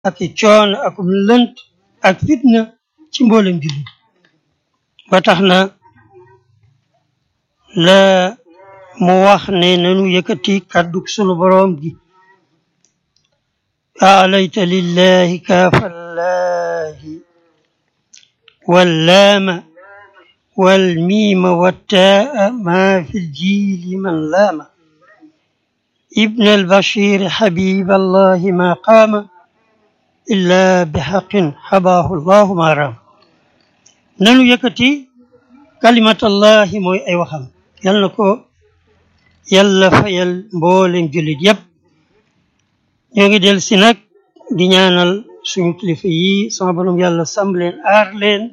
ak i coono ak lënt ak fitna ci mboolem jullit ba tax na la mu wax ne nanu yëkkati kàddug sunu boroom gi aalayta lillahi kaafallahi wallaama والميم والتاء ما في الجيل من لام ابن البشير حبيب الله ما قام إلا بحق حباه الله ما رام نانو يكتي كلمة الله موي أي وخم يلا كو يلا فيل مبولم جلد يب ñoo del si nag di ñaanal suñu kilifa yi sama borom yàlla sam leen aar leen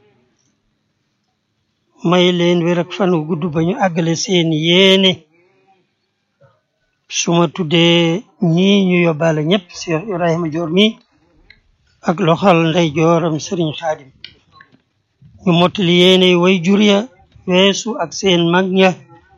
may leen wér ak fan wu gudd ba ñu àggale seen yéene su ma tuddee ñii ñu yóbbaale ñëpp Cheikh Ibrahima Dior mi ak loxal ndey jooram Serigne Khadim ñu mottali yéene way jur ya weesu ak seen mag ña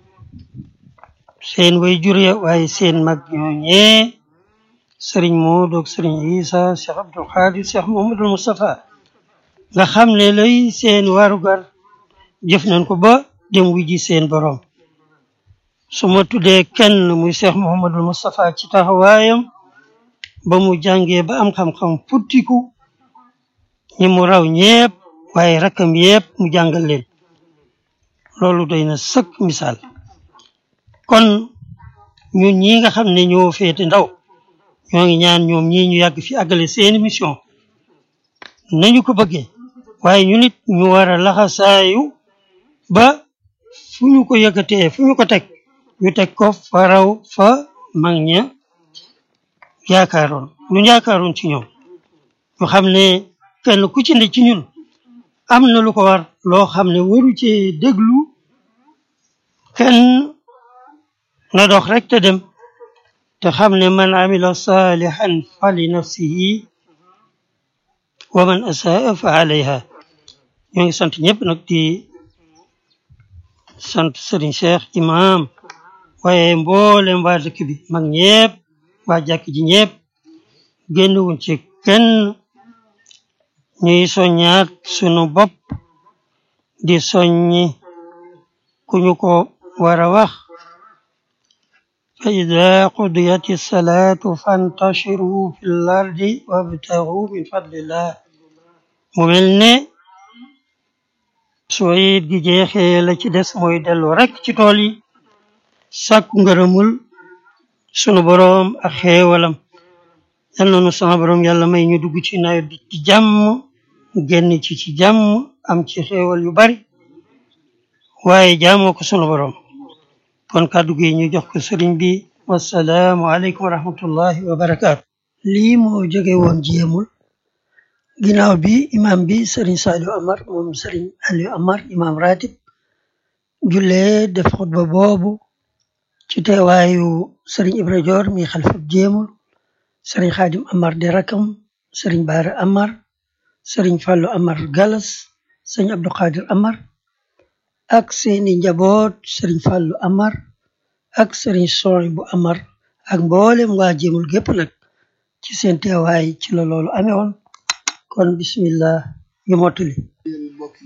seen way jur ya waaye seen mag ñooñee Serigne Modou ak Serigne Isa Cheikh Abdoul Khadir Cheikh Mouhamadoul Moustapha nga xam ne lay seen warugar jëf nañ ko ba dem wu ji seen borom su ma tuddee kenn muy Cheikh Mouhamadul Moustapha ci taxawaayam ba mu jàngee ba am xam-xam futtiku ñi mu raw ñépp waaye rakkam yépp mu jàngal leen loolu doy na sëkk misaal kon ñun ñi nga xam ne ñoo féete ndaw ñoo ngi ñaan ñoom ñii ñu yàgg fi àggale seeni mission nañu ko bëggee waaye ñu nit ñu war a laxasaayu ba fu ñu ko yëkkatee fu ñu ko teg ñu teg ko fa raw fa mag ña yaakaaroon lu yaakaaroon ci ñoom ñu xam ne kenn ku ci ne ci ñun am na lu ko war loo xam ne waru ci déglu kenn na dox rek te dem te xam ne man amila salihan fa li nafsihi wa man asaa fa alayha ñoo ngi sant ñëpp nag di sant Serigne Cheikh imam waaye mboolem waa dëkk bi mag ñëpp waa jàkk ji ñëpp génn wuñ ci kenn ñuy soññaat sunu bopp di soññi ku ñu ko war a wax fa ida qudiyati salaatu fantashiru fi l ardi wabtagu min fadlillah mu mel ne soo it gi jeexee la ci des mooy dellu rek ci tool yi sàkku ngërëmul sunu boroom ak xeewalam yal na nu sama boroom yàlla may ñu dugg ci nawet bi ci jàmm génn ci ci jàmm am ci xeewal yu bari waaye jaamoo ko sunu boroom kon kàddu gi ñu jox ko sëriñ bi wasalaamu aleykum wa rahmatullahi wa barakaatu lii moo jóge woon jéemul ginnaaw bi imam bi sëriñ Saliou Amar moom sëriñ Aliou Amar imam ratib jullee def xutba boobu ci teewaayu sëriñ Ibra Dior mi xalifa jéemul sëriñ Xaadim Amar di rakam sëriñ Baara Amar sëriñ Fallu Amar Galas sëriñ Abdou Khadir Amar ak seeni njaboot sëriñ Fallu Amar ak sëriñ Soy bu Amar ak mboolem waa jéemul gépp nag ci seen teewaay ci la loolu amee woon kon bismillah ñu mottali yéen mbokki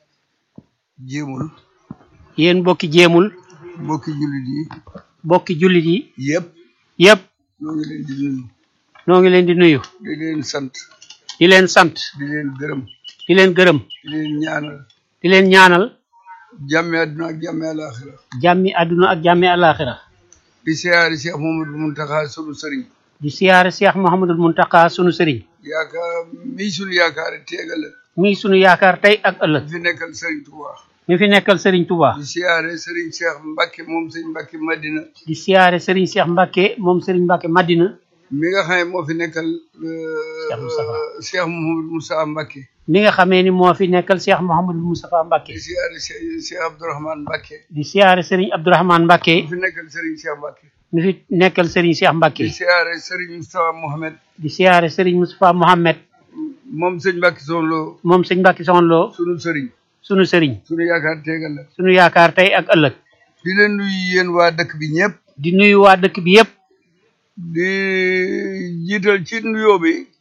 jéemul yéen mbokki jéemul mbokki jullit yi mbokki jullit yi yëpp yépp ñoo ngi leen di nuyu noo ngi leen di nuyu di leen sant di leen sant di leen gërëm di leen gërëm di leen ñaanal di leen ñaanal jàmmi àdduna ak jàmmi àlaaxira jàmmi àdduna ak jàmmi àllaaxira di siyaari Cheikh Mamadou Muntaxa sunu sëriñ di siyaare Cheikh Mouhamadul Muntaka sunu sëriñ yaakaar mii sunu yaakaar teegal mii sunu yaakaar tey ak ëllëg fi nekkal sëriñ Touba mi fi nekkal sëriñ Touba di siyaare sëriñ Cheikh Mbacke moom sëriñ Mbacke Madina di siyaare sëriñ Cheikh Mbacke moom sëriñ Mbacke Madina mi nga xam ne moo fi nekkal Cheikh Moustapha. Cheikh Mouhamadou Moussa Mbacke mi nga xamee ni moo fi nekkal Cheikh Mouhamadul Moustapha Mbacke di siyaare Cheikh Cheikh Abdourahmane Mbacke di siyaare sëriñ Abdourahmane Mbacke fi nekkal sëriñ Cheikh Mbacke mi fi nekkal sëriñ Cheikh Mbacke di siyaare sëriñ Moustapha Mohamed di siyaare sëriñ Moustapha Mohamed moom sëñ Mbacke Sow Lo moom sëñ Mbacke Soxna Lo sunu sëriñ sunu sëriñ sunu yaakaar teegal la sunu yaakaar tey ak ëllëg di leen nuyu yéen waa dëkk bi ñëpp di nuyu waa dëkk bi yépp di jiital ci nuyoo bi